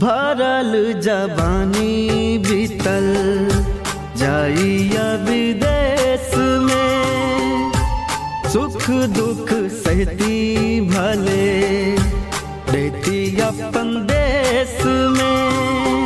भरल जबानी बीतल जाइया विदेश में सुख दुख सहती भले रहती अपन देश में